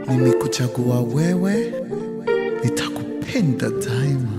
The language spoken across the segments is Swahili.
nimekuchagua wewe, nitakupenda daima.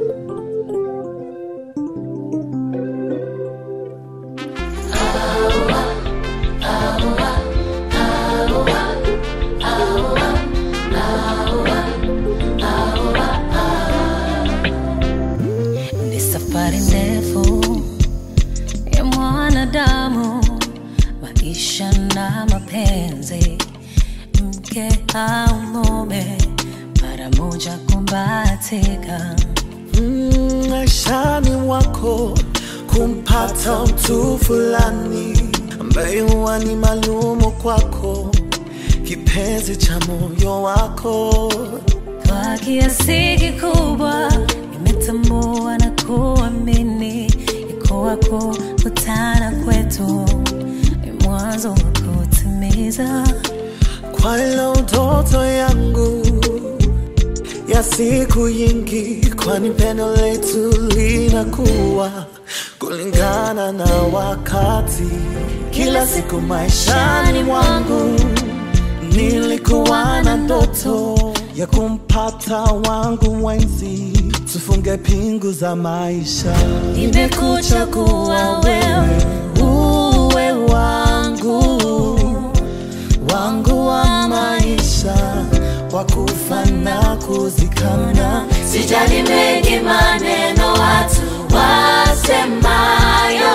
Ni safari ndefu ya mwanadamu, maisha na mapenzi, mke au mume, mara moja kumbatika. Mm, maishani mwako kumpata mtu fulani ambaye huwa ni maalumu kwako, kipenzi cha moyo wako. Kwa kiasi kikubwa nimetambua na kuamini iko wako kutana kwetu ni mwanzo wa kutimiza Kwa ilo ndoto yangu ya siku nyingi, kwani pendo letu linakuwa kulingana na wakati. Kila siku maishani mwangu nilikuwa na ndoto ya kumpata wangu mwenzi, tufunge pingu za maisha. nimekuchagua wewe uwe wangu wangu wa maisha wa kufa na kuzikana. sijali mengi maneno watu wasemayo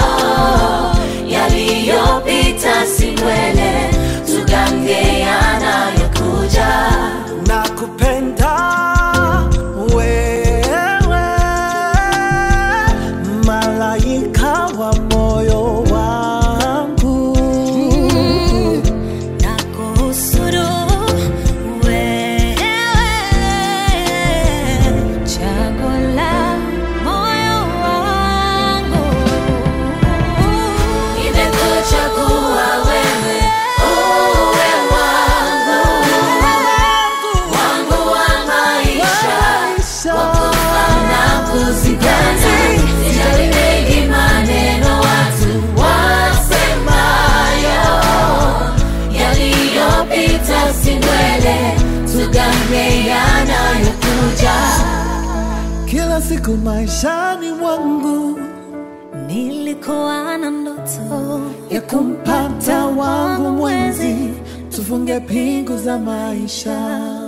yaliyopita si mbele tugange yanayokuja na kupenda wewe, malaika wa moyo wangu. na kuhusuru wewe chaguo la moyo wangu nimekuchagua wewe uwe wangu wangu wa maisha na kuzikana sijali mengi maneno watu wasemayo yaliyopita si mbele tugange yanayokuja Kila siku maishani mwangu nilikuwa na ndoto ya kumpata wangu mwenzi, tufunge pingu za maisha.